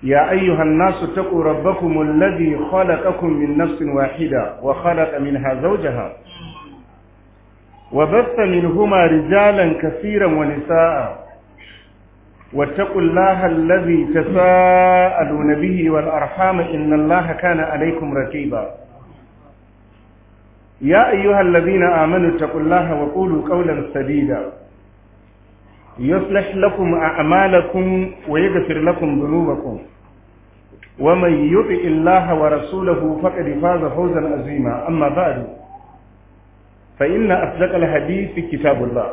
يا أيها الناس اتقوا ربكم الذي خلقكم من نفس واحدة وخلق منها زوجها وبث منهما رجالا كثيرا ونساء واتقوا الله الذي تساءلون به والأرحام إن الله كان عليكم رقيبا يا أيها الذين آمنوا اتقوا الله وقولوا قولا سديدا يصلح لكم أعمالكم ويغفر لكم ذنوبكم ومن يطع الله ورسوله فقد فاز فوزا عظيما أما بعد فإن أصدق الحديث كتاب الله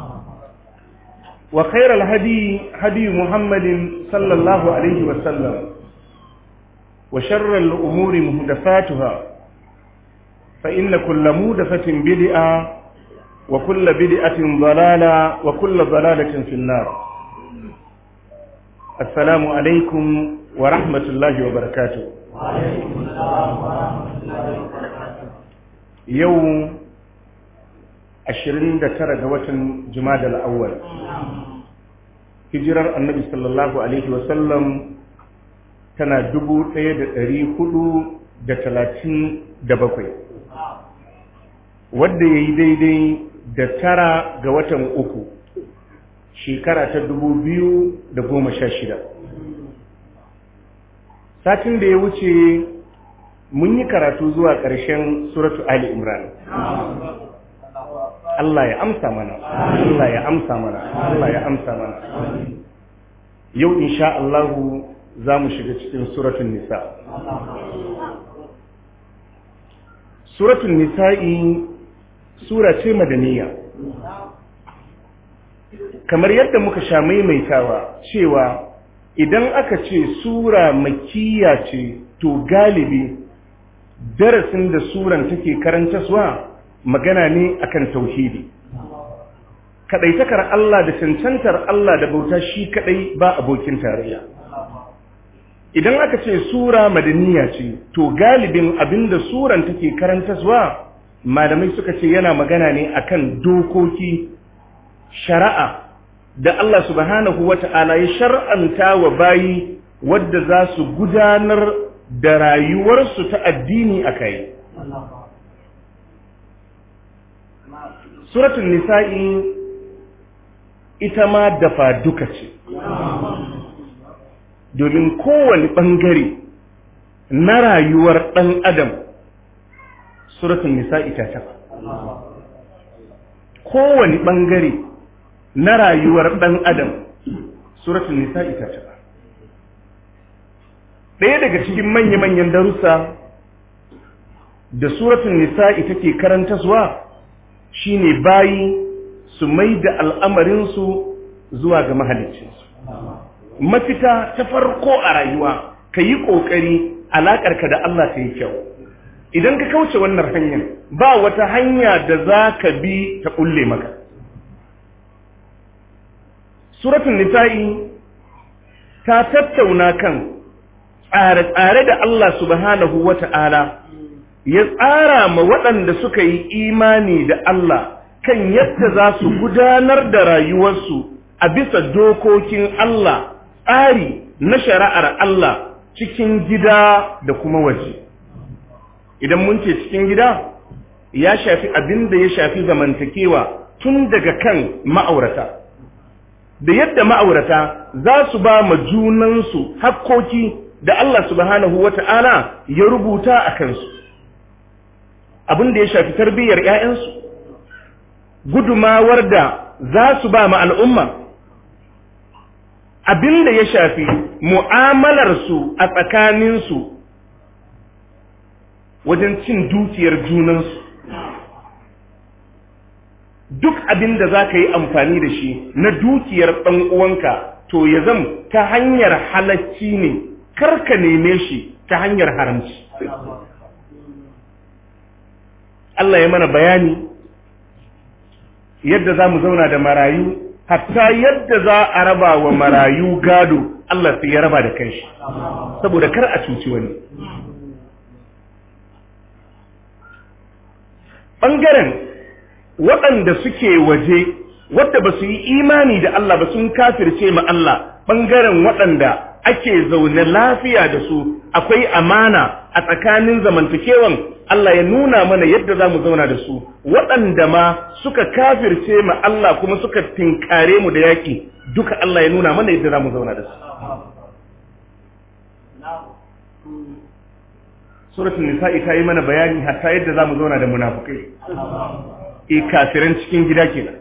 وخير الهدي هدي محمد صلى الله عليه وسلم وشر الأمور مهدفاتها فإن كل مودفة بدعة وكل بدعة ضلالة وكل ضلالة في النار السلام عليكم ورحمة الله وبركاته وعليكم السلام ورحمة الله وبركاته يوم ashirin da tara ga watan Jumada al'awwal. Hijirar annabi sallallahu Alaihi wasallam tana dubu ɗaya da ɗari hudu da talatin da bakwai. Wadda ya yi daidai da tara ga watan uku, shekara ta dubu biyu da goma sha shida. Satin da ya wuce mun yi karatu zuwa ƙarshen Suratu Ali Imran. Allah ya amsa mana Allah ya amsa mana Allah ya amsa mana yau insha Allah za mu shiga cikin suratul nisa suratul nisa'i sura ce madaniya kamar yadda muka sha maimaitawa cewa idan aka ce sura makiya ce to galibi darasin da suran take karantaswa magana ne akan tauhidi kadaitakar Allah da cancantar Allah da bauta shi kadai ba abokin tarayya idan aka ce sura madaniya ce to galibin abinda suran take karantaswa malamai suka ce yana magana ne akan dokoki shari'a da Allah subhanahu wata'ala ya shar'anta wa bayi wadda za su gudanar da rayuwarsu ta addini akai suratun nisa'i ita ma dafa duka ce domin kowane ɓangare na rayuwar ɗan adam suratun nisa'i ta taɓa kowane ɓangare na rayuwar ɗan adam suratun nisa'i ta taɓa ɗaya daga cikin manya-manyan darussa da suratun nisa'i take karanta zuwa shine bayi su mai da al'amarinsu zuwa ga mahaliccinsu mafita ta farko a rayuwa ka yi ƙoƙari alaƙarka da Allah ta yi kyau idan ka kauce wannan hanyar ba wata hanya da za ka bi ta ƙulle maka suratun nisa'i ta tattauna kan tsare-tsare da Allah subhanahu wa ta'ala ya tsara ma waɗanda suka yi imani da Allah kan yadda za su gudanar da rayuwarsu a bisa dokokin Allah tsari na shari'ar Allah cikin gida da kuma waje. Idan mun ce cikin gida ya shafi abin da ya shafi zamantakewa tun daga kan ma'aurata. Da yadda ma'aurata za su ba ma junansu hakkoki da Allah subhanahu wa ta'ala ya rubuta a kansu. abin da ya shafi tarbiyyar ‘ya'yansu, gudumawar da za su ba ma al'umma, abin da ya shafi mu'amalarsu a tsakaninsu wajen cin dukiyar junansu. Duk abin da za ka yi amfani da shi na dukiyar ɗan uwanka to ya zam ta hanyar halacci ne, karka neme shi ta hanyar haramci. Allah ya mana bayani yadda za mu zauna da marayu hatta yadda za a raba wa marayu gado Allah sai ya raba da kanshi saboda kar a cuci wani ɓangaren waɗanda suke waje wadda ba su yi imani da Allah ba sun kafirce ma Allah ɓangaren waɗanda ake zaune lafiya da su akwai amana a tsakanin zamantakewan Allah ya nuna mana yadda za mu zauna da su waɗanda ma suka kafirce ma Allah kuma suka tinkare mu da yaƙi duka Allah ya nuna mana yadda za mu zauna da su suratul nisa'i ta yi mana bayani hatta yadda za mu zauna da munafukai e kafiran cikin gida kenan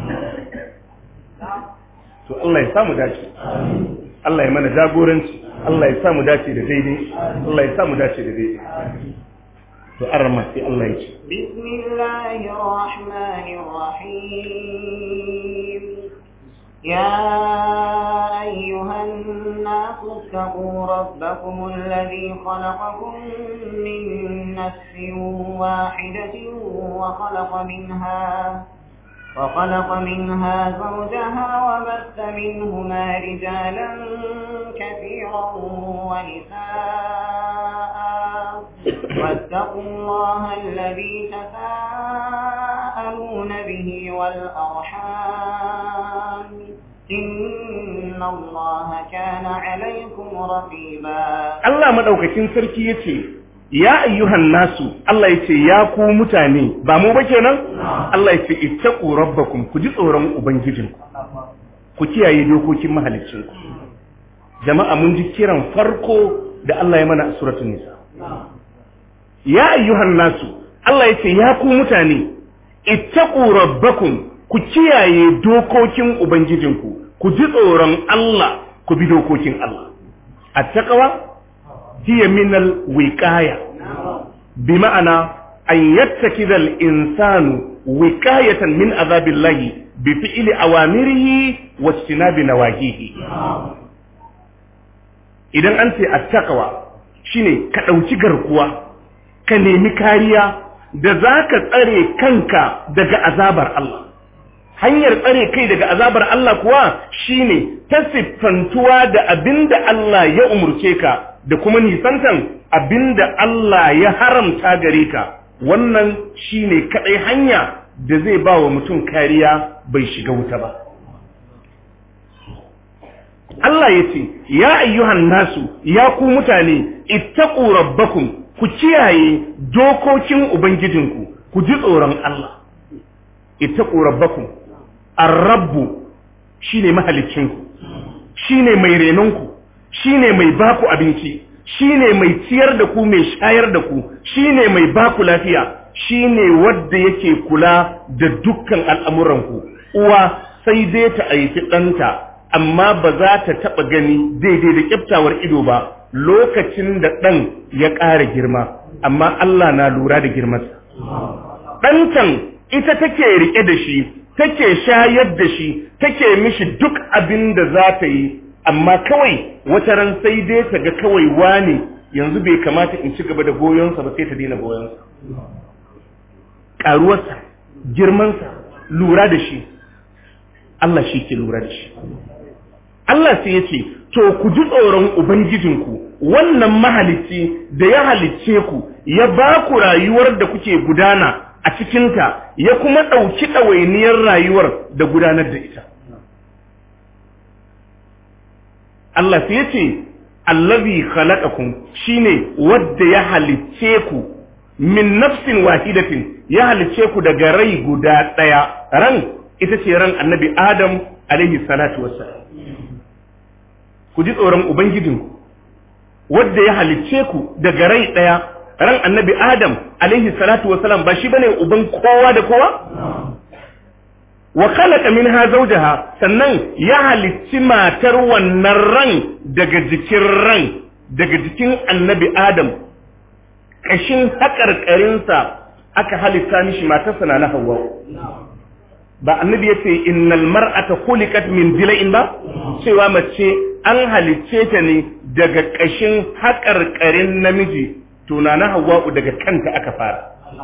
to Allah ya samu dace Allah ya mana jagoranci Allah ya samu dace da daidai Allah ya samu dace da daidai to arma sai Allah ya ce bismillahir rahmanir rahim يا أيها الناس اتقوا ربكم الذي خلقكم من نفس واحدة وخلق منها وخلق منها زوجها وبث منهما رجالا كثيرا ونساء واتقوا الله الذي تساءلون به والأرحام إن الله كان عليكم رقيبا Allah madaukakin sarki yace ya ayyuhan nasu Allah yace ya ku mutane ba mu ba kenan Allah yace ittaqu rabbakum ku ji tsoron ubangijinku ku kiyaye dokokin mahaliccinku jama'a mun ji kiran farko da Allah ya mana a suratul nisa ya ayyuhan nasu Allah yace ya ku mutane ittaqu rabbakum ku kiyaye dokokin ubangijinku ku ji tsoron Allah ku bi dokokin Allah attaqwa hiya min al-wiqaya bima'ana an yattakida al-insanu wiqayatan min azabillahi bi fi'li awamirihi wa ijtinabi nawahihi idan an ce attaqwa shine ka dauki garkuwa ka nemi kariya da zaka tsare kanka daga azabar Allah hanyar tsare kai daga azabar Allah kuwa shine ta siffantuwa da abinda Allah ya umurce ka da kuma nisantan abinda Allah ya haramta gare ka wannan shine kadai hanya da zai ba wa mutum kariya bai shiga wuta ba Allah ya ce ya ayyuhan nasu ya ku mutane ittaqu rabbakum ku kiyaye dokokin ubangijinku ku ji tsoron Allah ittaqu rabbakum ar-rabbu shine mahaliccinku shine mai renonku shine mai baku abinci shine mai ciyar da ku mai shayar da ku shine mai baku lafiya shine wanda yake kula da dukkan al'amuranku uwa sai dai ta aiki ɗanta amma ba za ta taɓa gani daidai da ƙyaftawar ido ba lokacin da ɗan ya ƙara girma amma Allah na lura da girmansa ɗantan ita take riƙe da shi take shayar da shi take mishi duk abin da za ta yi amma kawai wata ran sai dai ta ga kawai wane yanzu bai kamata in ci gaba da goyonsa ba sai ta daina goyonsa ƙaruwarsa girmansa lura da shi Allah shi ke lura da shi Allah sai ya ce to ku ji tsoron ubangijinku wannan mahalicci da ya halicce ku ya ba ku rayuwar da kuke gudana a cikinta ya kuma ɗauki ɗawainiyar rayuwar da gudanar da ita. Allah sai ya ce, Allazi khalaqakum shine wadda ya halicce ku min nafsin wahidatin ya halicce ku daga rai guda ɗaya ran ita ce ran annabi Adam alaihi salatu wassalam. Ku ji tsoron Ubangijinku, wadda ya halicce ku daga rai ɗaya ran annabi Adam alaihi salatu wasalam ba shi bane uban kowa da kowa? Wa khalaqa minha zawjaha sannan ya halicci matar wannan ran daga jikin ran daga jikin annabi Adam kashin haƙarƙarinsa aka halitta mishi matarsa na Hawwa ba annabi yace innal mar'ata khuliqat min dila'in ba cewa mace an halicce ta ne daga kashin haƙarƙarin namiji tunana hawa'u daga kanta aka fara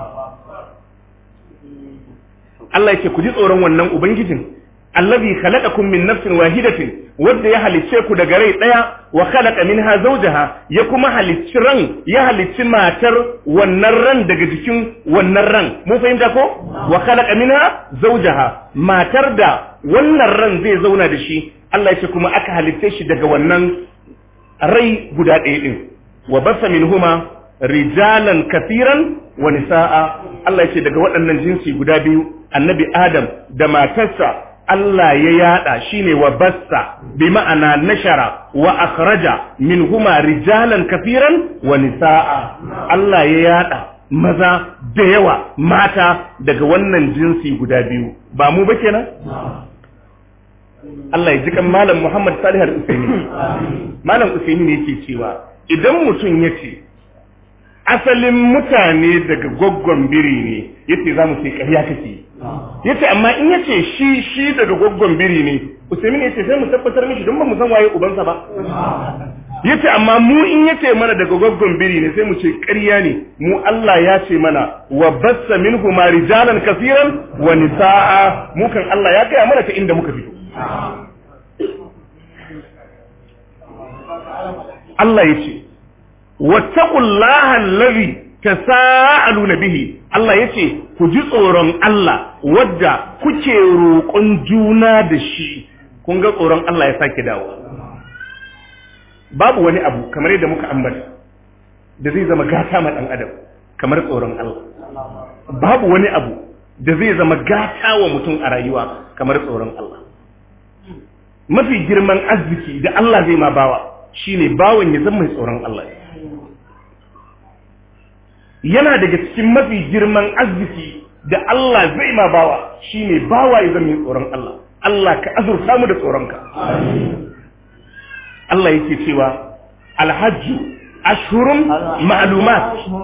Allah ya ce ku ji tsoron wannan ubangijin allazi khalaqakum min nafsin wahidatin wanda ya halicce ku daga rai daya wa khalaqa minha zawjaha ya kuma halicci ran ya halicci matar wannan ran daga jikin wannan ran mun fahimta ko wa khalaqa minha zawjaha matar da wannan ran zai zauna da shi Allah ya ce kuma aka halicce shi daga wannan rai guda ɗaya din wa basa minhuma rijalan kafiran wa nisaa Allah ya ce daga waɗannan jinsi guda biyu annabi Adam da matarsa Allah ya yada shine wa bassa bi ma'ana nashara wa akhraja minhuma rijalan kafiran wa nisaa Allah ya yada maza da yawa mata daga wannan jinsi guda biyu ba mu ba kenan Allah ya ji kan malam Muhammad Salih al-Usaini malam Usaini ne yake cewa idan mutum yace asalin mutane daga goggon biri ne yace za mu ce ƙarya kake yace amma in yace shi shi daga goggon biri ne Usaimin yace sai mu tabbatar mishi don ba mu san waye ubansa ba yace amma mu in yace mana daga goggon biri ne sai mu ce ƙarya ne mu Allah ya ce mana wa bassa minhu ma rijalan kaseeran wa nisaa mu kan Allah ya gaya mana ta inda muka fito Allah yace wattaqullaha allazi tasaaluna bihi Allah yace ku ji tsoron Allah wadda kuke roƙon juna da shi kun ga tsoron Allah ya sake dawo babu wani abu kamar yadda muka ambata da zai zama gata ma dan adam kamar tsoron Allah babu wani abu da zai zama gata wa mutum a rayuwa kamar tsoron Allah mafi girman arziki da Allah zai ma bawa shine bawan ya zama mai tsoron Allah yana daga cikin mafi girman arziki da Allah zai ma bawa shine bawa ya zama mai tsoron Allah Allah ka azurta mu da tsoronka Allah yake cewa alhajju ashhurun ma'lumat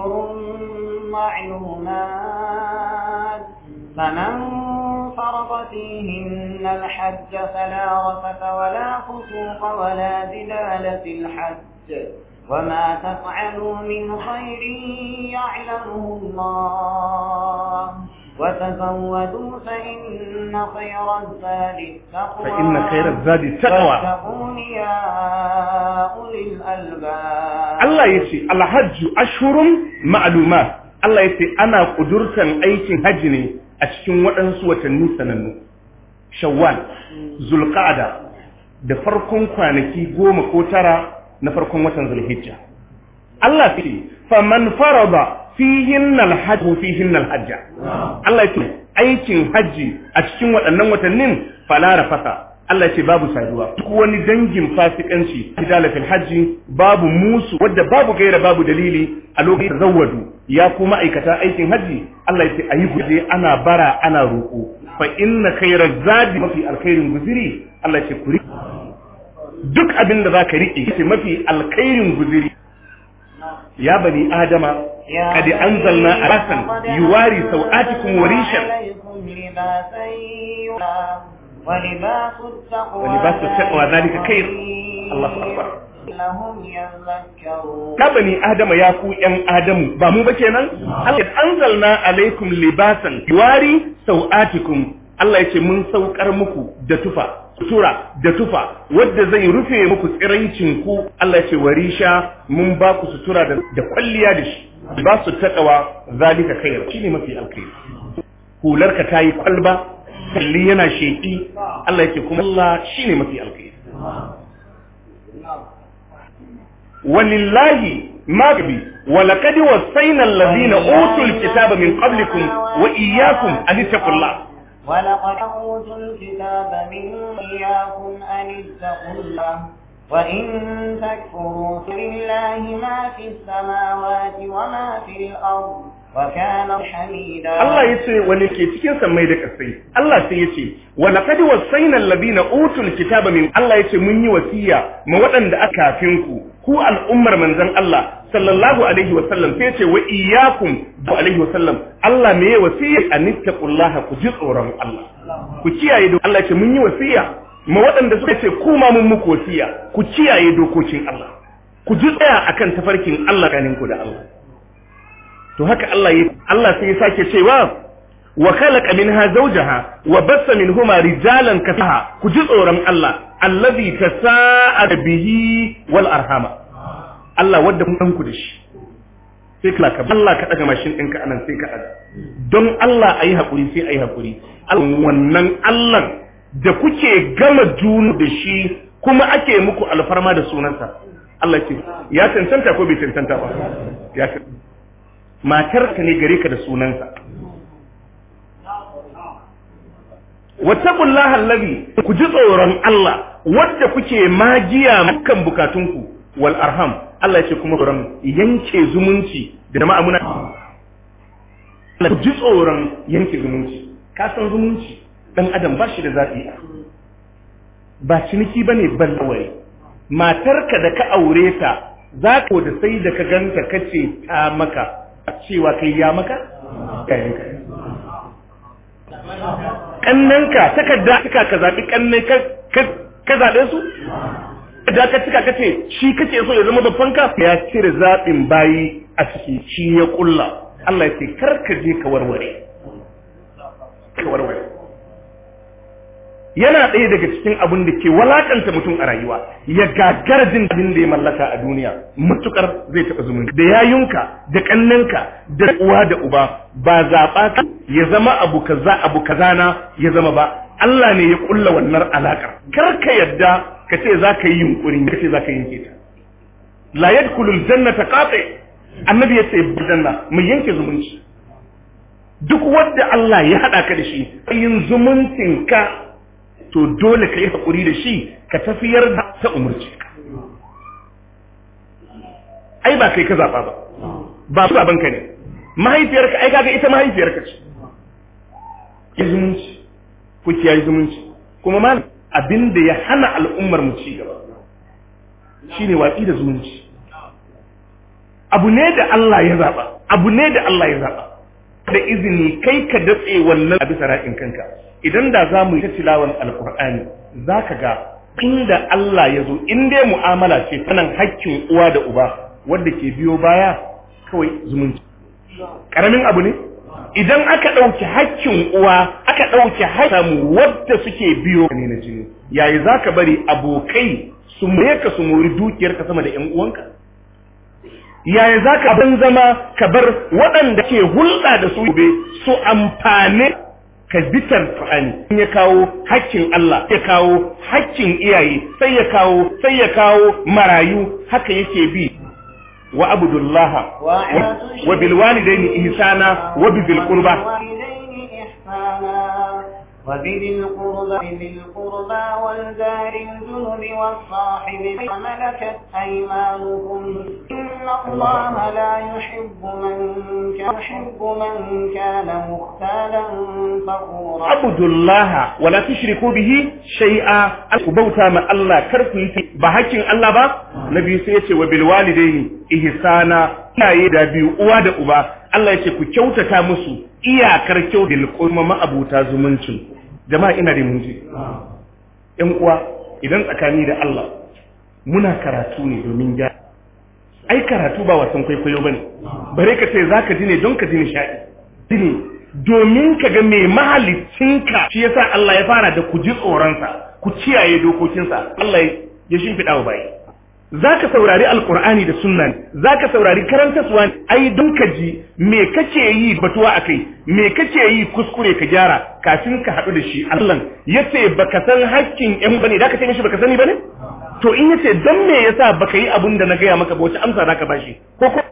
فمن فرض فيهن الحج فلا رفث ولا فسوق ولا جدال في الحج وما تفعلوا من خير يعلمه الله وتزودوا فإن خير الزاد التقوى فإن خير الزاد التقوى واتقون يا أولي الألباب Allah ya ce alhajju ashhurun ma'lumat Allah ya ce ana kudurtan aikin haji ne a cikin waɗansu watanni sanannu shawwal zulqa'da da farkon kwanaki goma ko tara na farkon watan zulhijja Allah ya ce faman farada fihin alhajj fihin alhajja Allah ya ce aikin haji a cikin waɗannan watannin fala rafasa Allah ce babu saduwa duk wani dangin fasikanci kidala fil hajji babu musu wadda babu gaira babu dalili a lokacin zawwadu ya kuma aikata aikin haji Allah ya ce ayi guje ana bara ana roko fa inna khayra zadi mafi alkhairin guziri Allah ya ce kuri duk abin da zaka rike ce mafi alkhairin guziri ya bani adama قد أنزلنا أباسا يواري سوآتكم وريشا ولباس التقوى ولباس التقوى ذلك خير الله أكبر لهم يذكرون ka bani adama ya ku yan adamu ba mu ba kenan Allah anzalna alaikum libasan yuwari sau'atikum Allah ya ce mun saukar muku da tufa sutura da tufa wadda zai rufe muku tsiraicin ku Allah ya ce warisha mun ba ku sutura da, da kwalliya da shi ba su takawa zalika khair shine mafi alkhairi hularka tayi kwalba kalli yana sheki Allah yake kuma Allah shine mafi alkhairi walillahi magbi ولقد وصينا الذين اوتوا الكتاب من قبلكم واياكم ان اتقوا الله ولقد أوتوا الكتاب من إياكم أن اتقوا الله وإن تكفروا فلله ما في السماوات وما في الأرض وكان حميدا Allah ya ce wani ke cikin sammai da kasai Allah sai ya ce wa laqad wasayna alladhina utul kitaba min Allah ya ce mun yi wasiya ma waɗanda aka kafin ku ku al'ummar manzon Allah sallallahu alaihi wa sallam sai ya ce wa iyyakum bu alaihi wa sallam Allah me ya wasiya anittaqullaha ku ji tsoron Allah ku kiyaye do Allah ya ce mun yi wasiya ma waɗanda suka ce ku ma mun muku wasiya ku kiyaye dokokin Allah ku ji tsaya akan tafarkin Allah kanin ku da Allah to haka Allah ya Allah sai ya sake cewa wa khalaqa minha zawjaha wa bassa minhuma rijalan kasaha ku ji tsoron Allah allazi tasa'a bihi wal arhama Allah wadda mun ku da shi sai ka ka Allah ka daga mashin ɗinka anan sai ka daga don Allah ayi hakuri sai ayi hakuri wannan Allah da kuke gama junu da shi kuma ake muku alfarma da sunansa Allah ce ya cancanta ko bai cancanta ba ya matar ka ne gare ka da sunansa wattaqullaha allazi ku ji tsoron Allah wanda kuke magiya mukan bukatunku wal arham Allah ya ce kuma tsoron yanke zumunci da jama'a muna ku ji tsoron yanke zumunci ka san zumunci dan adam ba shi da zaɓi ba ciniki ba ne ballawai matarka da ka aure ta za ka da sai da ka ganta ka ce ta maka cewa kai ya maka kayanka kannanka takarda cika ka zaɓi kannai ka zaɓe su da ka cika ka ce shi kake so ya zama babban ka ya cire zaɓin bayi a ciki shi ya ƙulla Allah ya ce kar ka je ka warware ka warware yana ɗaya daga cikin abin da ke walakanta mutum a rayuwa ya gagara jin abin da ya mallaka a duniya matukar zai taɓa zumunci da yayunka da ƙannanka da uwa da uba ba zaɓa ka ya zama abu kaza abu kaza na ya zama ba Allah ne ya kulla wannan alaƙar kar ka yadda ka ce za ka yi yunƙuri ka ce za ka yanke ta la yadkhulul jannata qati annabi ya ce janna mu yanke zumunci duk wanda Allah ya haɗa ka da shi yin zumuncin ka to dole ka yi haƙuri da shi ka tafiyar da ta umarci ka ai ba kai ka zaɓa ba ba su babanka ne mahaifiyarka ai kaga ita mahaifiyarka ce ya zumunci ku kiyaye zumunci kuma ma abin da ya hana al'ummar mu ci gaba shine watsi da zumunci abu ne da Allah ya zaɓa abu ne da Allah ya zaɓa da izini kai ka datse wannan a bisa ra'in kanka idan da za mu yi ta tilawan alkur'ani za ka ga inda Allah ya zo in dai mu'amala ce sanan hakkin uwa da uba wadda ke biyo baya kawai zumunci ƙaramin abu ne idan aka ɗauki hakkin uwa aka ɗauki hakkin wadda suke biyo ne na jini yayi za ka bari abokai su more ka su mori dukiyarka sama da 'yan uwanka yaya za ka ban zama ka bar waɗanda ke hulɗa da su gobe su amfane ka bitar Qur'ani in ya kawo hakkin Allah ya kawo hakkin iyaye sai ya kawo sai ya kawo marayu haka yake bi wa abudullaha wa bil walidaini ihsana wa bil qurba وبذي القربى ذي القربى والجار الجنب والصاحب وملكت أيمانكم إن الله لا يحب من كان يحب من كان مختالا فخورا عبد الله ولا تشركوا به شيئا بوتا ما الله كركو بحكين الله با نبي سيتي وبالوالدين إحسانا iyaye da biyu uwa da uba Allah ya ce ku kyautata musu iyakar kyau da kuma ma'abuta zumuncin jama'a ina da munji ƴan uwa idan tsakani da Allah muna karatu ne domin ya ai karatu ba wasan kwaikwayo bane bare ka ce zaka ji ne don ka ji nishaɗi ne domin ka ga mai mahalicinka shi yasa Allah ya fara da ku ji tsoronsa ku kiyaye dokokinsa Allah ya shimfiɗa wa bayi za ka saurari alkur'ani da sunna za ka saurari karantaswa ai don ka ji me kake yi batuwa a kai me kake yi kuskure ka gyara kafin ka haɗu da shi Allah ya ce baka san hakkin yan bane da ka ce mishi baka sani bane to in yace dan me yasa baka yi abin da na gaya maka ba wace amsa za ka bashi ko ko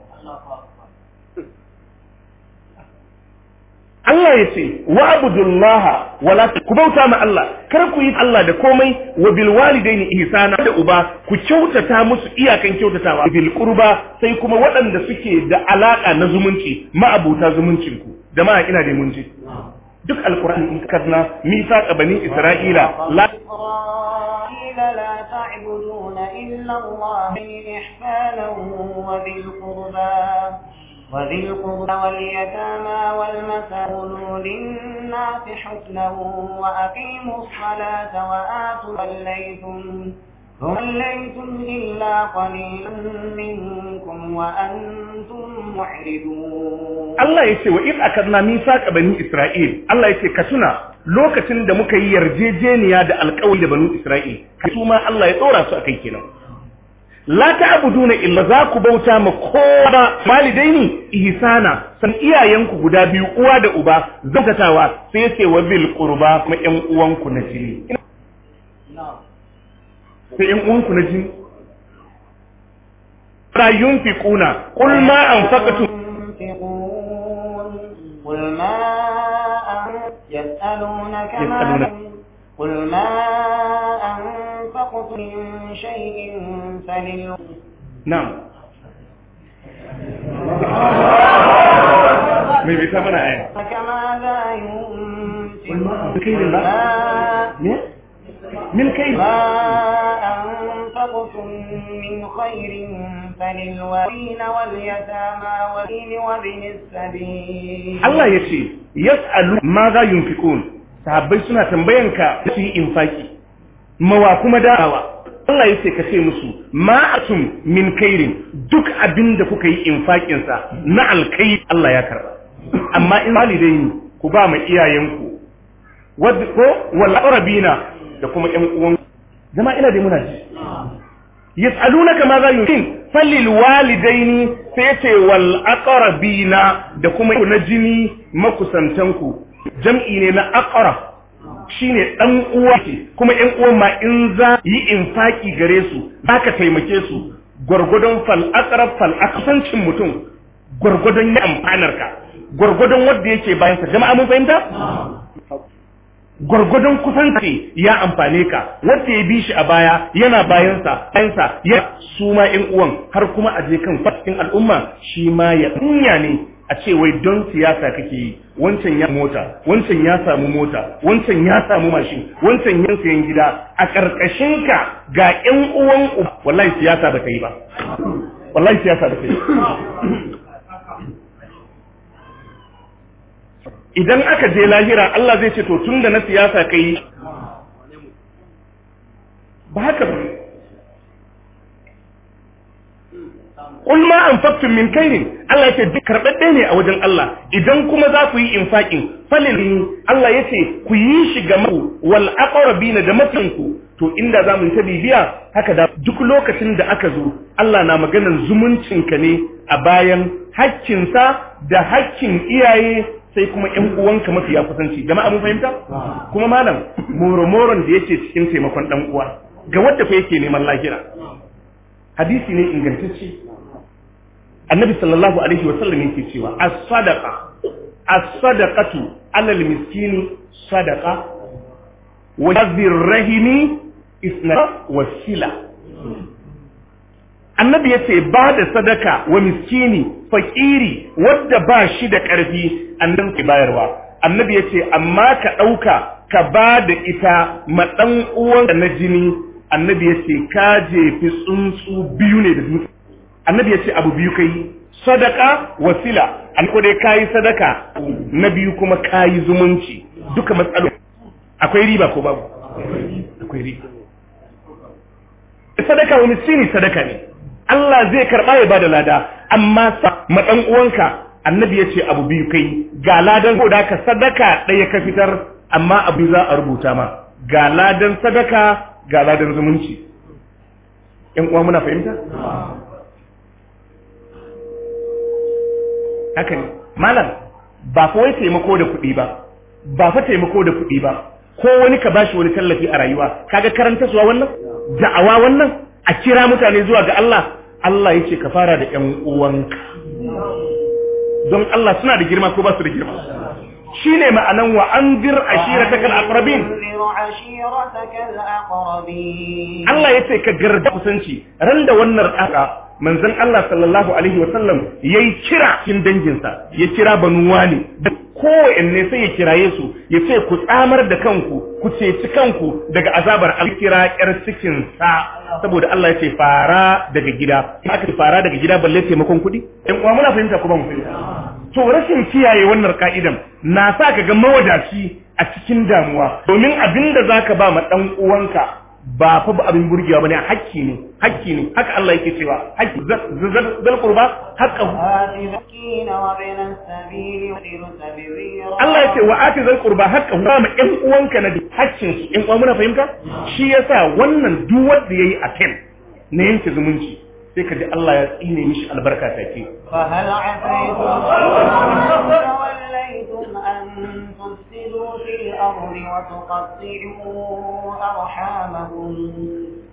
Allah ya ce wa abudullaha wala ku bauta ma Allah kar ku yi Allah da komai wa bil walidaini ihsana da uba ku kyautata musu iyakan kyautatawa bil qurba sai kuma waɗanda suke da alaka na zumunci ma'abuta zumuncin ku jama'a ina da munci duk alqur'ani in karna misaqa bani isra'ila la لا تعبدون إلا الله إحسانا وذي القربى وذي القربى واليتامى والمساكين للناس حسنا وأقيموا الصلاة وآتوا وليتم وليتم إلا قليلا منكم وأنتم معرضون Allah ya ce wa in akarna misaqa bani Isra'il Allah ya ce ka tuna lokacin da muka yi yarjejeniya da alƙawari da banu Isra'il su ma Allah ya tsora su akai kenan la ta'buduna illa za ku bauta ma kowa walidaini ihsana san iyayenku guda biyu uwa da uba zakatawa sai ce wa bil qurba kuma ƴan uwanku na jini sai ƴan uwanku na jini la yunfiquna qul ma anfaqtum ينفقون قل ما أن- يسألونك يسألونك. ما قل ما أنفقتم من شيء فلل na'am mai bai ta mana aya فماذا ينفقون بكيل قل الله. ما ne min kai ما أنفقتم من خير فللوالدين واليتامى والدين وابن السبيل Allah ya ce yas'alu ma za yunfiqun sahabbai suna tambayanka su yi infaki mawa kuma dawa Allah ya ce ka ce musu ma atum min kairin duk abin da kuka yi infakin sa na alkai Allah ya karba amma in walidaini ku ba ma iyayenku wadda ko wal aqrabina da kuma ƴan uwan zama ina dai muna ji yas'alunaka ma za yunfiqun falil walidaini sai ce wal aqrabina da kuma na jini makusantanku jam'i ne na aqrab shine dan uwa ce kuma ƴan uwan ma in za yi infaki gare su zaka taimake su gwargwadon fal aqrab fal aqsancin mutum gwargwadon ya amfanar ka gwargwadon wanda yake bayan sa jama'a mun fahimta gwargwadon kusanci ya amfane ka wanda ya bi shi a baya yana bayansa bayansa ya su ma ƴan uwan har kuma a je kan cikin al'umma shi ma ya kunya ne a ce wai don siyasa kake yi wancan ya mota wancan ya samu mota wancan ya samu mashin wancan ya sayan gida a ƙarƙashin ka ga ƴan uwan uba wallahi siyasa ba ta yi ba wallahi siyasa ba ta yi idan aka je lahira Allah zai ce to tun da na siyasa kai ba haka ba Qul ma anfaqtum min khairin Allah yace duk karbadde ne a wajen Allah idan kuma za ku yi infaqin falil Allah yace ku yi shi ga mu wal aqrabina da matanku to inda za mu yi ta bibiya haka da duk lokacin da aka zo Allah na maganar zumuncinka ne a bayan hakkinsa da hakkin iyaye sai kuma ƴan uwanka mafiya kusanci jama'a mun fahimta kuma malam moromoron da yake cikin taimakon dan uwa ga wanda fa yake neman lahira hadisi ne ingantacce annabi sallallahu alaihi wa sallam yake cewa as-sadaqa as-sadaqatu 'ala al-miskini sadaqa wa yadhir rahimi isna wasila annabi yace ba da sadaka wa miskini fakiri wadda ba shi da ƙarfi annan ke bayarwa annabi yace amma ka ɗauka ka ba da ita ma ɗan uwanka na jini annabi yace ka jefi tsuntsu biyu ne da dutse annabi yace abu biyu kai sadaka wasila an ko dai kayi sadaka na biyu kuma kayi zumunci duka matsaloli akwai riba ko babu akwai riba sadaka wa miskini sadaka ne Allah zai karɓa ya bada lada amma sa ma dan uwanka annabi ya ce abu biyu kai ga ladan ko da ka sadaka ɗaya ka fitar amma abu za a rubuta ma ga ladan sadaka ga ladan zumunci ƴan uwa muna fahimta haka ne malam ba fa wai taimako da kuɗi ba ba fa taimako da kuɗi ba ko wani ka bashi wani tallafi a rayuwa kaga karanta suwa wannan da'awa wannan a kira mutane zuwa ga Allah Allah yace ka fara da ƴan uwanka don Allah suna da girma ko ba su da girma shine ma'anan wa anzir ashiratakal aqrabin وأنذر عشيرتك الأقربين Allah yace ka garda kusanci ran da wannan aka manzon Allah sallallahu alaihi wa sallam yayi kira cikin danginsa ya kira banu wani kowanne sai ya kiraye su ya ce ku tsamar da kanku ku ceci kanku daga azabar alkira yar cikin sa saboda Allah ya ce fara daga gida aka ce fara daga gida balle taimakon kuɗi ɗan uwa muna fahimta kuma mu fahimta to rashin kiyaye wannan ka'idan na sa ka ga mawadaci a cikin damuwa domin abinda zaka ba ma dan uwanka ba fa ba abin burgewa bane hakki ne hakki ne haka Allah yake cewa hakki zal qurba haqqahu آت مسكين وابن السبيل وابن سبيل Allah ya ce wa ati zal qurba haqqahu ba ma ƴan uwanka na da haƙƙin su ƴan uwa muna fahimta shi yasa wannan duk wanda yayi atem na yanke zumunci sai ka ji Allah ya tsine mishi albarka take فهل عسيتم إن توليتم أن تفسدوا في الأرض وتقطعوا أرحامكم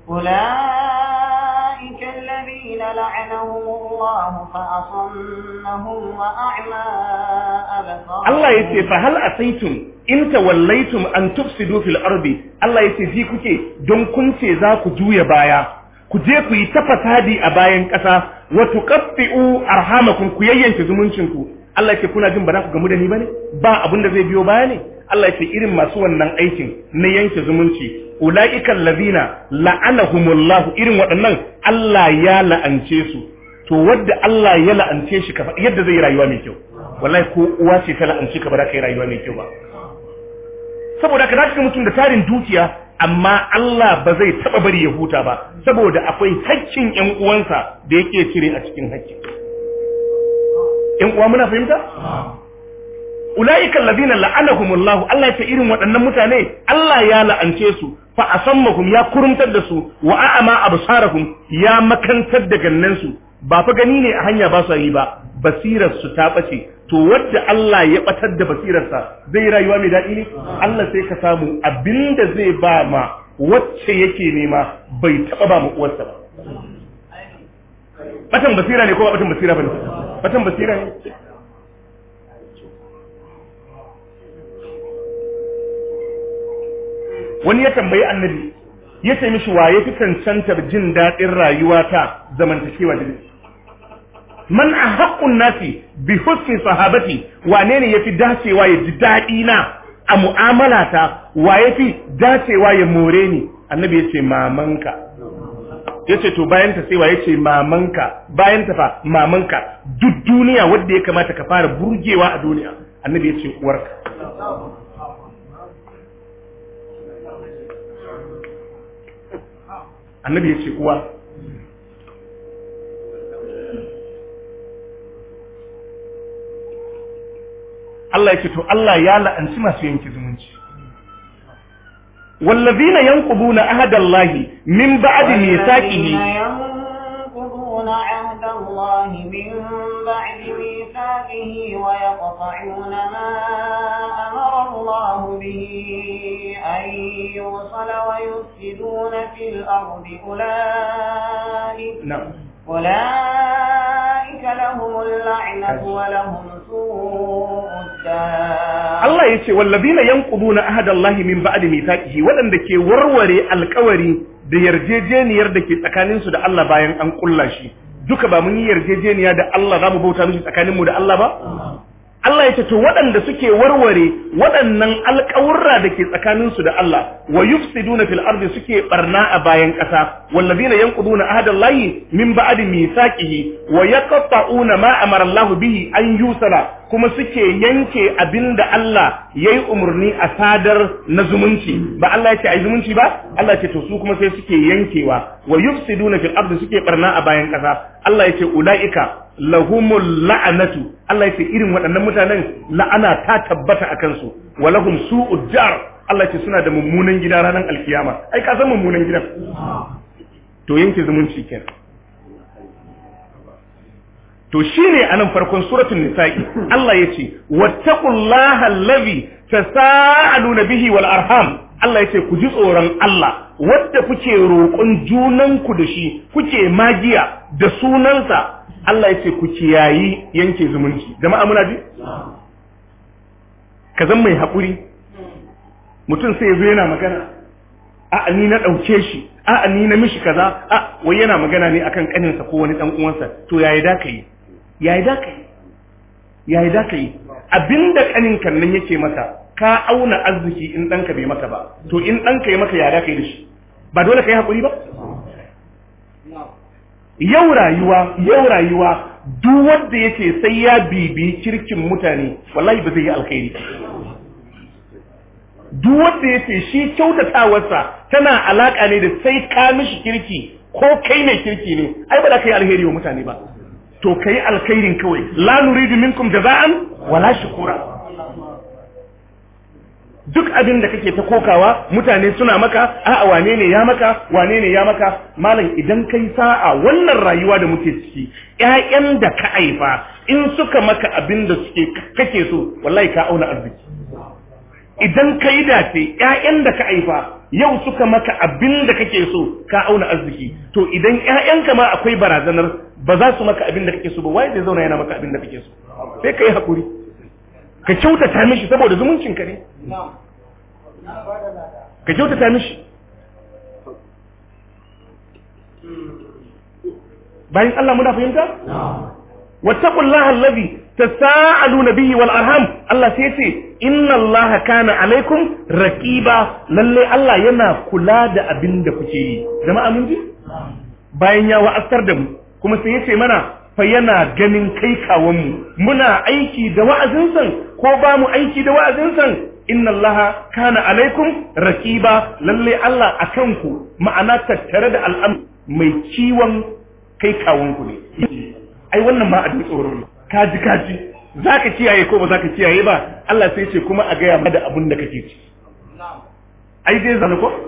أولئك الذين لعنهم الله فأصمهم وأعمى أبصارهم Allah ya ce fa hal asaitum in tawallaitum an tufsidu fil ardi Allah ya ce ji kuke don kun ce za ku juya baya ku je ku yi ta fasadi a bayan ƙasa wa tuqatti'u arhamakum ku yayyanke zumuncin ku Allah ya ce kuna jin ba za ku gamu da ni bane ba abin da zai biyo baya ne Allah ya ce irin masu wannan aikin na yanke zumunci ulaika allazina la'anahumullahu irin waɗannan Allah ya la'ance su to wadda Allah ya la'ance shi ka faɗi yadda zai yi rayuwa mai kyau wallahi ko uwa ce ta la'anci ka ba za ka yi rayuwa mai kyau ba saboda ka zaka mutum da tarin dukiya amma Allah ba zai taba bari ya huta ba saboda akwai haƙƙin ƴan uwansa da yake cire a cikin haƙƙin ƴan uwa muna fahimta ulaika alladhina la'anahumullahu Allah ya ce irin waɗannan mutane Allah ya la'ance su fa asammahum ya kurumtar da su wa a'ama absarahum ya makantar da gannansu ba fa gani ne a hanya ba su yi ba basirar su ta bace to wadda Allah ya batar da basirarsa zai yi rayuwa mai daɗi ne Allah sai ka samu abinda zai ba ma wacce yake nema bai taɓa ba mu uwarsa ba batan basira ne ko ba batan basira bane batan basira ne wani ya tambayi annabi ya ce mishi wa ya fi cancantar jin daɗin rayuwa ta zamantakewa da man a haƙƙun nasi bi husni sahabati wane ne ya fi dacewa ya ji daɗi na a mu'amala ta wa ya fi dacewa ya more ni annabi ya ce mamanka ya ce to bayan ta sai wa ya ce mamanka bayan ta fa mamanka duk duniya wadda ya kamata ka fara burgewa a duniya annabi ya ce uwarka annabi ya ce uwa Allah ya ce to Allah ya la'anci masu yanke zumunci wallazina yanquduna ahadallahi min ba'di mithaqihi ينقضون عهد الله من بعد ميثاقه ويقطعون ما أمر الله به أن يوصل ويفسدون في الأرض أولئك na'am أولئك لهم اللعنة ولهم سوء الدار Allah ya ce wallazina yanquduna ahadallahi min ba'di mithaqihi waɗanda ke warware alƙawari da yarjejeniyar da ke tsakanin su da Allah bayan an kulla shi duka ba mun yi yarjejeniya da Allah za mu bauta mishi tsakanin mu da Allah ba Allah ya ce to waɗanda suke warware waɗannan alƙawurra da ke tsakanin su da Allah wa yufsiduna fil ardi suke barna a bayan ƙasa wallazina yanquduna ahadallahi min ba'di mithaqihi wa yaqta'una ma amara Allah bihi an yusala kuma suke yanke abinda Allah yayi umurni a sadar na zumunci ba Allah ya ce ai zumunci ba Allah ya ce to su kuma sai suke yankewa wa yufsiduna fil ardi suke barna a bayan ƙasa Allah ya ce ulaika lahumul la'anatu Allah ya ce irin waɗannan mutanen la'ana ta tabbata a kansu wa lahum su'ud jar Allah ya ce suna da mummunan gida ranar alkiyama ai ka san mummunan gidan to yanke zumunci kenan to shine anan farkon suratul nisa'i Allah ya ce wattaqullaha allazi tasaaluna bihi wal arham Allah ya ce ku ji tsoron Allah wadda kuke roƙon junanku da shi kuke magiya da sunansa Allah ya ce ku kiyayi yanke zumunci jama'a muna ji ka zan mai haƙuri mutum sai ya zo yana magana a ni na ɗauke shi a ni na mishi kaza a wai yana magana ne akan ƙaninsa ko wani ɗan uwansa to yayi da ka yi yayi da ka yi yayi da ka yi abinda ƙanin kan nan yake maka ka auna arziki in ɗanka bai maka ba to in ɗanka ya maka ya da ka yi da shi ba dole ka yi haƙuri ba yau rayuwa yau rayuwa duk wanda yake sai ya bibi kirkin mutane wallahi ba zai yi alkhairi duk wanda yake shi kyautatawarsa tana alaka ne da sai ka mishi kirki ko kai ne kirki ne ai ba za ka yi alheri wa mutane ba to ka yi alkhairin kawai la nuridu minkum jaza'an wala shukura duk abin da kake ta kokawa mutane suna maka a'a wane ne ya maka wane ne ya maka malam idan kai sa'a wannan rayuwa da muke ciki ƴaƴan da ka haifa in suka maka abin da suke kake so wallahi ka auna arziki idan ka yi dace ƴaƴan da ka haifa yau suka maka abin da kake so ka auna arziki to idan ƴaƴanka ma akwai barazanar ba za su maka abin da kake so ba wai zai zauna yana maka abin da kake so sai ka yi hakuri ka kyautata mishi saboda zumuncin ka ne ka kyautata mishi bayan Allah muna fahimta wattaqullaha allazi tasaaluna bihi wal arham Allah sai yace inna Allah kana alaikum raqiba lalle Allah yana kula da abin da kuke yi jama'a mun ji bayan ya wa'asar da mu kuma sai yace mana fa yana ganin kai kawon mu muna aiki da wa'azin san ko ba mu aiki da wa'azin san inna allaha kana alaikum raqiba lalle Allah akan ku ma'ana tattare da al'am mai ciwon kai kawon ku ne ai wannan ma abin tsoro ne kaji kaji zaka kiyaye ko ba zaka kiyaye ba Allah sai ce kuma a gaya ma da abin da kake ci ai dai zan ko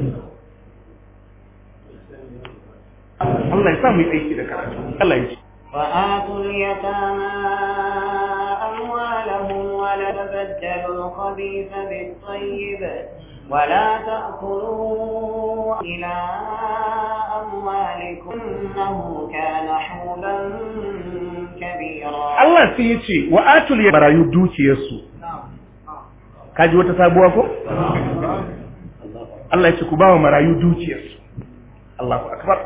Allah ya sa mu yi aiki da karatu Allah ya ce وآتوا اليتامى أموالهم ولا تبدلوا الخبيث بالطيب ولا تأكلوا إلى أموالكم إنه كان حولا كبيرا Allah sai ya ce wa atul ya marayu dukiyarsu kaji wata sabuwa ko Allah ya ce ku ba wa marayu dukiyarsu Allahu akbar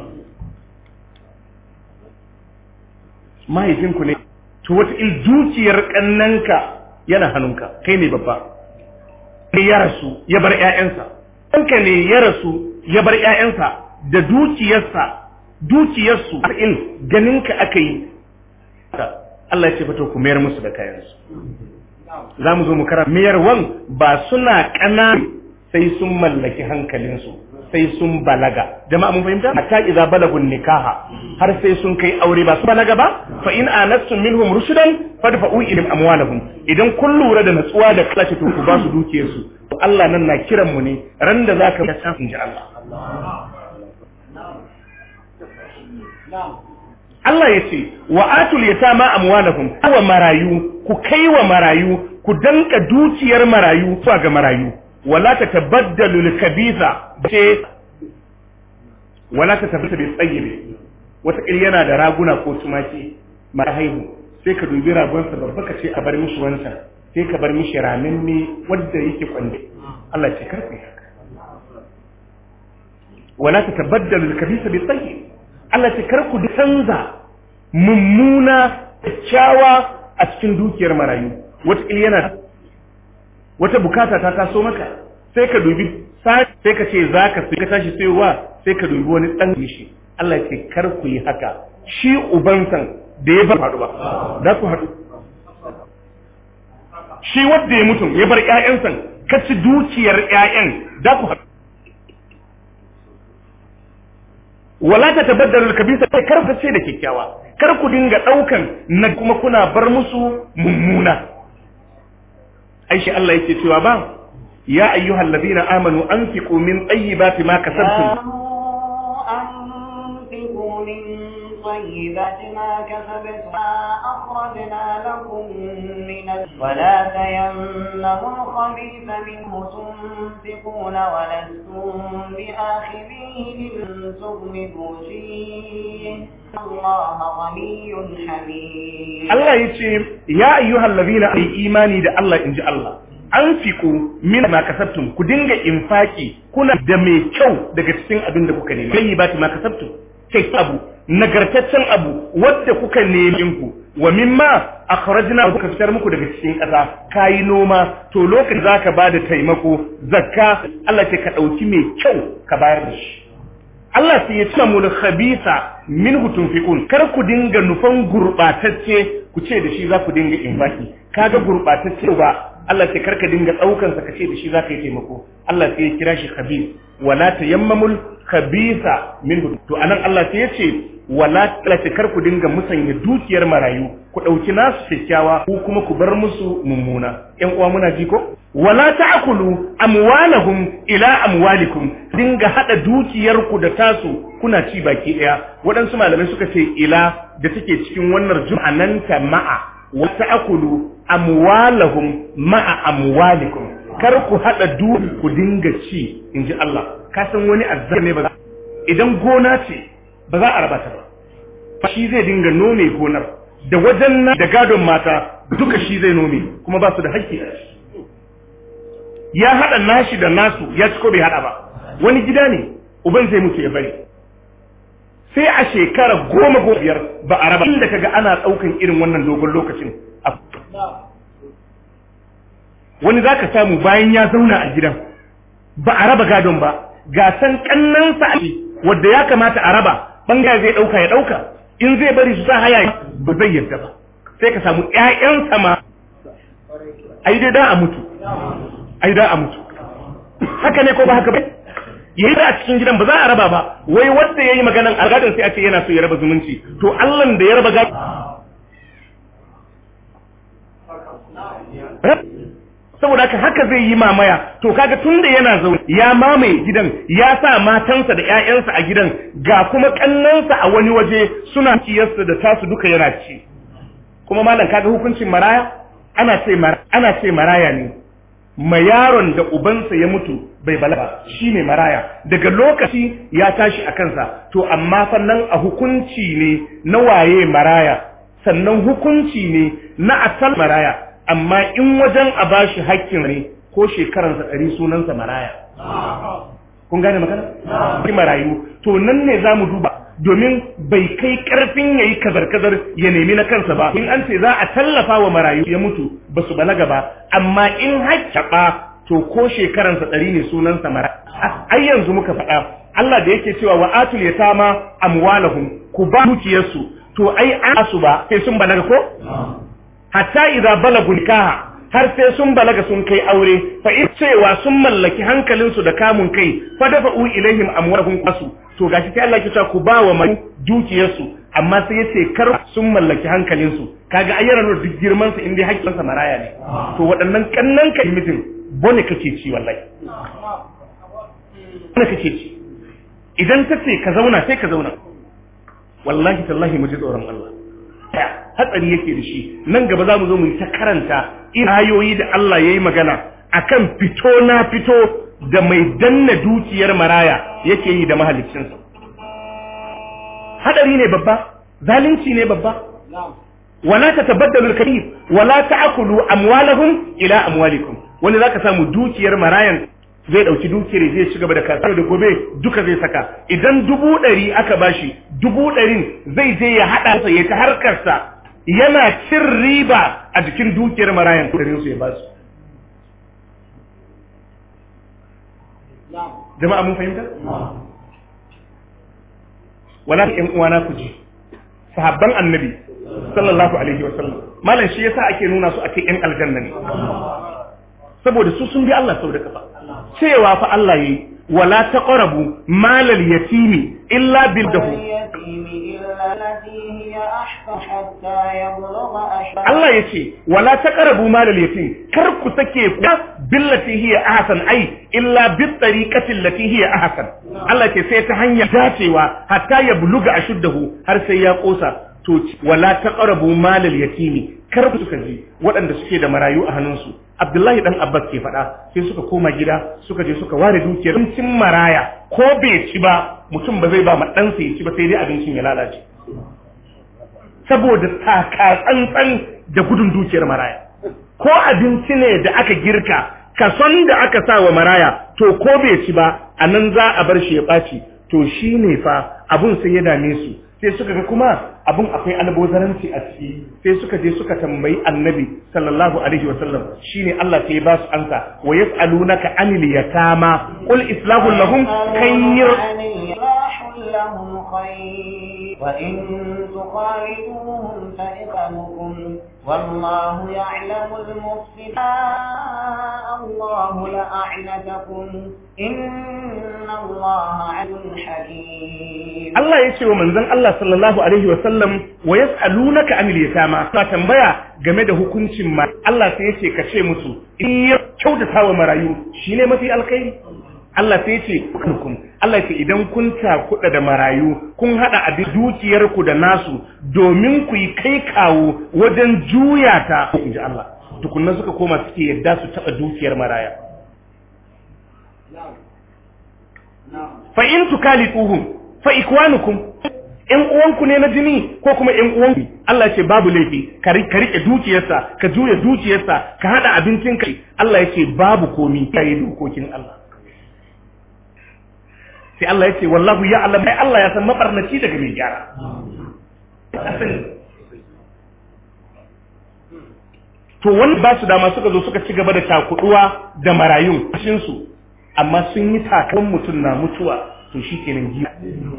mahaifinku ne to wata il dukiyar kannanka yana hannunka kai ne babba ne ya rasu ya bar ƴaƴansa kanka ne ya rasu ya bar ƴaƴansa da dukiyarsa dukiyarsu in ganinka aka yi Allah ya ce fito ku mayar musu da kayansu za mu zo mu kara mayarwan ba suna ƙana sai sun mallaki hankalinsu sai sun balaga jama'a mun fahimta hatta idza balagun nikaha har sai sun kai aure ba su balaga ba fa in anastum minhum rushdan fadfa'u ilayhim amwalahum idan kun lura da natsuwa da kalashe to ku ba su dukiyarsu Allah nan na kiran mu ne ran da zaka ga san inji Allah Allah ya ce wa atul yatama amwalahum wa marayu ku kai wa marayu ku danka dukiyar marayu zuwa ga marayu wala tatabaddalu al-kabitha ce wala tatabaddalu bi tayyib wata kil yana da raguna ko tumaki mara haihu sai ka dubi ragonsa babba ka ce a bar mishi wancan sai ka bar mishi ramin ne wanda yake kwande Allah ce karku haka wala tatabaddalu al-kabitha bi tayyib Allah ce karku canza mummuna kyakkyawa a cikin dukiyar marayu wata yana wata bukata ta taso maka sai ka dubi sai ka ce za ka ka tashi sayowa sai ka dubi wani ɗan shi Allah ce kar ku yi haka shi ubansan da ya bar faɗu ba za ku haɗu shi wanda ya mutum ya bar ƴaƴansa ka ci dukiyar ƴaƴan za ku haɗu wala ta tabaddalu kabisa sai kar ku ce da kyakkyawa kar ku dinga daukan na kuma kuna bar musu mummuna aishi Allah yake cewa ba ya ayyuhal ladina amanu anfiqu min tayyibati ma kasabtum أنفقوا من طيبات ما كسبتم ما أخرجنا لكم من ولا تيمموا الخبيث منه تنفقون ولستم بآخذيه إن تغمضوا فيه الله غني حميد Allah ya ce ya ayyuhal ladina ay imani da Allah inji Allah anfiqu min ma kasabtum ku dinga infaki kuna da mai kyau daga cikin abin da kuka nema kai ba ma kasabtum kai abu nagartaccen abu wadda kuka nemi ku wa mimma akhrajna kuka fitar muku daga cikin ƙasa kayi noma to lokacin zaka bada taimako zakka Allah ce ka dauki mai kyau ka bayar da shi Allah sai ya ce mu khabisa minhu tunfiqun kar ku dinga nufan gurbatacce ku ce da shi za ku dinga infaki kaga gurbatacce ba Allah sai karka dinga daukan sa kace da shi za ka yi taimako Allah sai ya kira shi khabis wala tayammamul khabisa minhu to anan Allah sai ya ce wala talata kar ku dinga musanya dukiyar marayu ku dauki nasu kyakkyawa ko kuma ku bar musu mummuna ƴan uwa muna ji ko wala ta'kulu amwalahum ila amwalikum dinga hada dukiyarku da tasu kuna ci baki daya waɗansu malamai suka ce ila da take cikin wannan jum'ananta ma'a wa ta'kulu amwalahum ma'a amwalikum kar ku hada du ku dinga ci inji Allah ka san wani azzar ne ba idan gona ce ba za a raba ta ba shi zai dinga nome gonar da wajen na da gadon mata duka shi zai nome kuma ba su da haƙƙi a ciki ya hada nashi da nasu ya ci ko bai hada ba wani gida ne uban zai mutu ya bari sai a shekara goma goma biyar ba a raba inda kaga ana ɗaukan irin wannan dogon lokacin wani za ka samu bayan ya zauna a gidan ba a raba gadon ba ga san kannansa a wadda ya kamata a raba bangare zai ɗauka ya ɗauka in zai bari su sa haya ba zai yarda ba sai ka samu ƴaƴansa ma ai dai da a mutu ai da a mutu haka ne ko ba haka ba yayi da a cikin gidan ba za a raba ba wai wanda yayi maganan algadin sai a ce yana so ya raba zumunci to Allah da ya raba gado saboda haka haka zai yi mamaya to kaga tunda yana zaune ya mamaye gidan ya sa matansa da ƴaƴansa a gidan ga kuma kannansa a wani waje suna ciyarsa da tasu duka yana ci kuma malam kaga hukuncin maraya ana ce ana ce maraya ne ma yaron da ubansa ya mutu bai balaga shi ne maraya daga lokaci ya tashi a kansa to amma sannan a hukunci ne na waye maraya sannan hukunci ne na asal maraya amma in wajen a bashi hakkin ne ko shekaransa ɗari sunansa maraya kun gane magana? marayu to nan ne za mu duba domin bai kai karfin yayi kazar-kazar ya nemi na kansa ba in an ce za a tallafa wa marayu ya mutu ba su balaga ba amma in haƙƙaɓa to ko shekaransa ɗari ne sunansa mara ai yanzu muka faɗa Allah da yake cewa wa atul yatama amwalahum ku ba dukiyarsu to ai an su ba sai sun balaga ko hatta idza balagu nikaha har sai sun balaga sun kai aure fa in cewa sun mallaki hankalinsu da kamun kai fa dafa'u ilaihim amwalahum qasu to gashi sai Allah ya ce ku ba wa mai dukiyarsu amma sai yace kar sun mallaki hankalinsu kaga ayyana nur duk girman sa indai hakkin sa maraya ne to waɗannan kannan ka mutum bone kake ci wallahi bone kake ci idan ta ce ka zauna sai ka zauna wallahi tallahi mu ji tsoron Allah hatsari yake da shi nan gaba za mu zo mu yi ta karanta ayoyi da Allah ya yi magana akan fito na fito da mai danna dukiyar maraya yake yi da mahaliccinsa hadari ne babba zalunci ne babba wala tatabaddalu al-kabir wala ta'kulu amwalahum ila amwalikum wani zaka samu dukiyar marayan zai dauki dukiyar zai ci gaba da kasuwa da gobe duka zai saka idan dubu ɗari aka bashi dubu ɗarin zai je ya haɗa sa ya ta harkarsa yana cin riba a jikin dukiyar marayan ɗarin su ya ba su jama'a mun fahimta wala ƴan uwana ku ji sahabban annabi sallallahu alaihi wa sallam malam shi yasa ake nuna su ake ƴan aljanna ne saboda su sun bi Allah sau da kafa cewa fa Allah yi wala taqrabu malal yatimi illa bil dahu Allah ya ce wala taqrabu malal yatim kar ku sake ku billati hiya ahsan ai illa bit tariqati allati hiya ahsan Allah ce sai ta hanyar dacewa hatta ya buluga ashuddahu har sai ya kosa to wala taqrabu malal yatimi kar ku suka ji waɗanda suke da marayu a hannunsu Abdullahi dan Abbas ke faɗa sai suka koma gida suka je suka ware dukiyar abincin maraya ko bai ci ba mutum ba zai ba ma ɗansa ya ci ba sai dai abincin ya lalace saboda taka tsantsan da gudun dukiyar maraya ko abinci ne da aka girka kason da aka sa wa maraya to ko bai ci ba a nan za a bar shi ya ɓaci to shi ne fa abun sai ya dame su sai suka ga kuma abun akwai albozaranci a ciki sai suka je suka tambayi annabi sallallahu alaihi wa sallam shine Allah sai ya ba su ansa wa yas'alunaka anil yatama qul islahu lahum khayr لهم خير وإن تخالفوهم فإخوانكم والله يعلم المفسد الله لأعنتكم إن الله عدل حكيم Allah ya ce wa manzon Allah sallallahu alaihi wa sallam wa yas'alunaka anil yatama ka tambaya game da hukuncin ma Allah sai ya ce ka ce musu in ya kyautata wa marayu shine mafi alkhairi Allah sai ya ce hukum Allah ce idan kun takuda da marayu kun hada abin dukiyar ku da nasu domin ku yi kai kawo wajen juya ta inji Allah tukunna suka koma suke yadda su taɓa dukiyar maraya fa in tukalituhum fa ikwanukum ƴan uwanku ne na jini ko kuma ƴan uwanku Allah ya ce babu laifi ka rike dukiyarsa ka juya dukiyarsa ka hada abincin kai Allah ya ce babu komi kai dokokin Allah sai Allah ya ce wallahu ya'lam ai Allah ya san mabarnaci daga mai gyara to wanda ba su dama suka zo suka ci gaba da takuduwa da marayun su amma sun yi takan mutum na mutuwa to shi kenan giya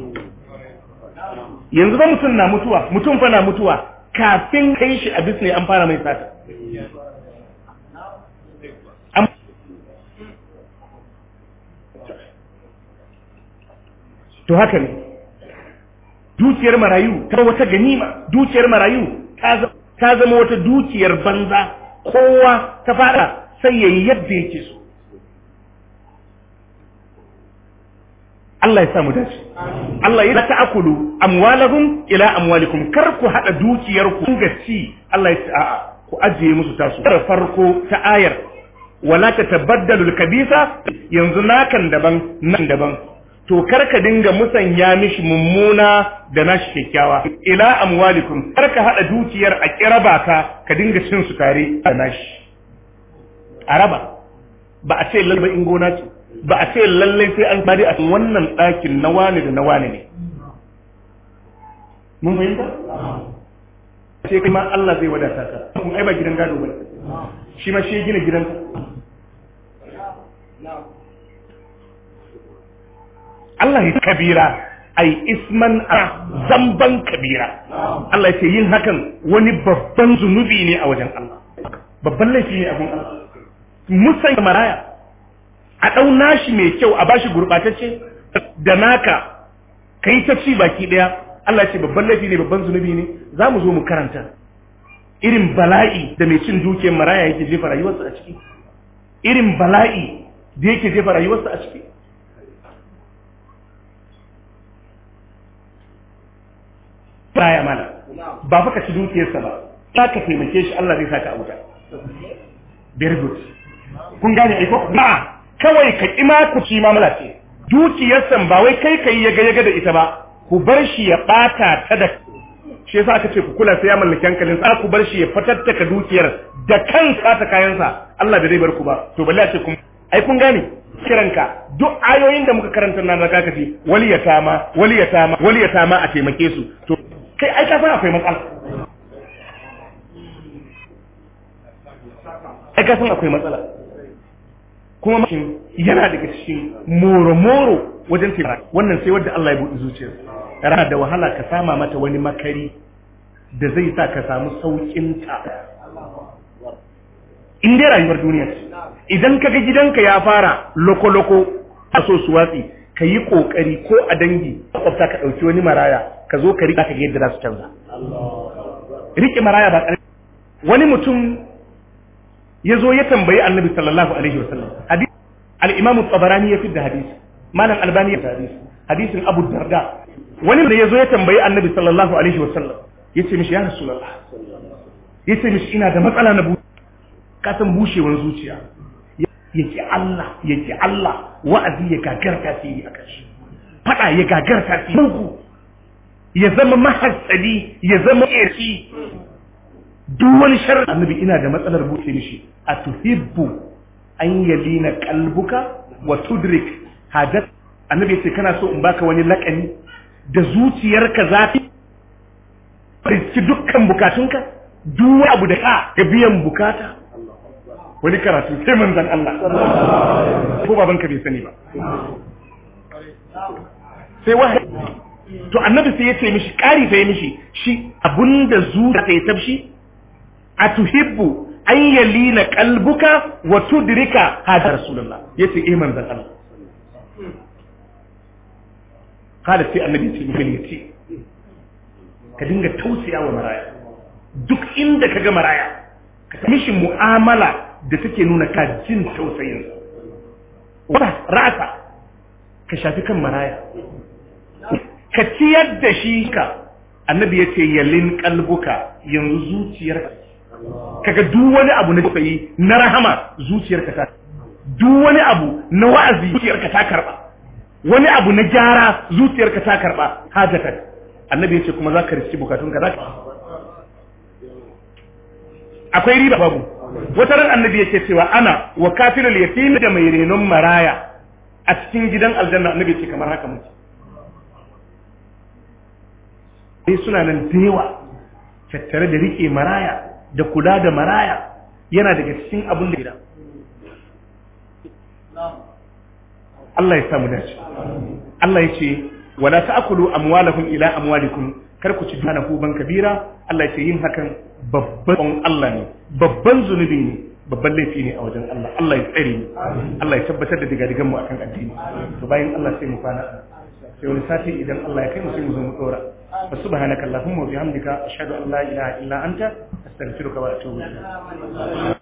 yanzu ba mutum na mutuwa mutum fa na mutuwa kafin kai shi a bisne an fara mai sata to haka ne dukiyar marayu ta wata ganima dukiyar marayu ta zama wata dukiyar banza kowa ta fada sai yayi yadda yake so Allah ya sa mu dace Allah ya ta'akulu amwalahum ila amwalikum kar ku hada dukiyar ku ga ci Allah ya ce a'a ku ajiye musu tasu da farko ta ayar wala tatabaddalu al-kabisa yanzu nakan daban nan daban to kar ka dinga musanya mishi mummuna da nashi kyakkyawa ila amwalikum kar ka hada dukiyar a kiraba ka ka dinga cin su tare da nashi araba ba a ce lalle in gona ce ba a ce lalle sai an bari a wannan ɗakin na wani da na wani ne mun fahimta sai kai ma Allah zai wadata ka kun ai ba gidan gado ba shi ma shi ya gina gidanka Allah ya kabira ai isman a zamban kabira Allah ya ce yin hakan wani babban zunubi ne a wajen Allah babban laifi ne a gun Allah musan maraya a ɗau nashi mai kyau a bashi gurɓatacce da naka kai ta ci baki ɗaya Allah ce babban laifi ne babban zunubi ne za mu zo mu karanta irin bala'i da mai cin dukiyar maraya yake jefa rayuwarsa a ciki irin bala'i da yake jefa rayuwarsa a ciki baya mana ba fa ka ci dukiyarsa ba za ka taimake shi Allah zai saka a wuta very good kun gane aiko ba kawai ka ƙi ma ku ci mamala ce dukiyarsa ba wai kai kai ya ga ya ga da ita ba ku bar shi ya ɓata ta da shi yasa aka ce ku kula sai ya mallaki hankalin sa ku bar shi ya fatattaka dukiyar da kansa ta kayansa Allah bai zai bar ku ba to balle a ce kun ai kun gane kiranka duk ayoyin da muka karanta nan zaka kace waliyatama waliyatama waliyatama a taimake su to kai ai ka san akwai matsala ai ka san akwai matsala kuma mashin yana daga cikin moro-moro wajen taimaka wannan sai wadda Allah ya buɗe zuciyar rana da wahala ka sama mata wani makari da zai sa ka samu sauƙin ta in dai rayuwar duniya ce idan ka ga gidanka ya fara loko-loko a so su watsi ka yi ƙoƙari ko a dangi makwabta ka ɗauki wani maraya ka zo ka riƙa ka ga yadda za su canza riƙe maraya ba ƙarfi wani mutum ya zo ya tambayi annabi sallallahu alaihi wasallam hadisi al-imam tabarani ya fidda hadisi malam albani ya hadisi hadisin abu darda wani da ya zo ya tambayi annabi sallallahu alaihi wasallam ya ce mishi ya rasulullah ya ce mishi ina da matsala na ka san bushewar zuciya yake Allah yake Allah wa'azi ya gagar tasiri a kashi fada ya gagar tasiri mugu ya zama mahassadi ya zama ƙirshi duk wani sharri annabi ina da matsalar buce mishi a tuhibbu an yalina kalbuka wa tudrik hajat annabi yace kana so in baka wani lakani da zuciyarka zafi riski dukkan bukatunka duk abu da ka ga biyan bukata wani karatu sai manzon Allah ko babanka bai sani ba sai wahayi to annabi sai ya ce mishi ƙari sai mishi shi abunda zuciya ta yi tabshi a tuhibbu an yalina kalbuka wa tudrika hada rasulullah yace eh manzon Allah kada sai annabi ya ce miki yace ka dinga tausaya wa maraya duk inda ka ga maraya ka mishi mu'amala da take nuna ka jin tausayin wata ra'asa ka shafi kan maraya ka ciyar da shi ka annabi ya ce yalin kalbuka yanzu zuciyar kaga duk wani abu na tausayi na rahama zuciyarka ta duk wani abu na wa'azi zuciyarka ta karba wani abu na gyara zuciyarka ta karba hajatan annabi ya ce kuma za ka riski bukatunka za ka akwai riba babu wata ran annabi ya ce cewa ana wa kafirul yatim da mai renon maraya a cikin gidan aljanna annabi ce kamar haka muke sai suna nan da yawa tattare da rike maraya da kula da maraya yana daga cikin abin da gida Allah ya samu dace Allah ya ce wala ta'kulu amwalakum ila amwalikum kar ku ci dana ban kabira Allah ya ce yin hakan babban Allah ne babban zunubi ne babban laifi ne a wajen Allah Allah ya tsare mu Allah ya tabbatar da digadigan mu akan addini to bayan Allah sai mu kwana sai wani sati idan Allah ya kai mu sai mu zo mu dora fa subhanaka allahumma wa bihamdika ashhadu an la ilaha illa anta astaghfiruka wa atubu ilayk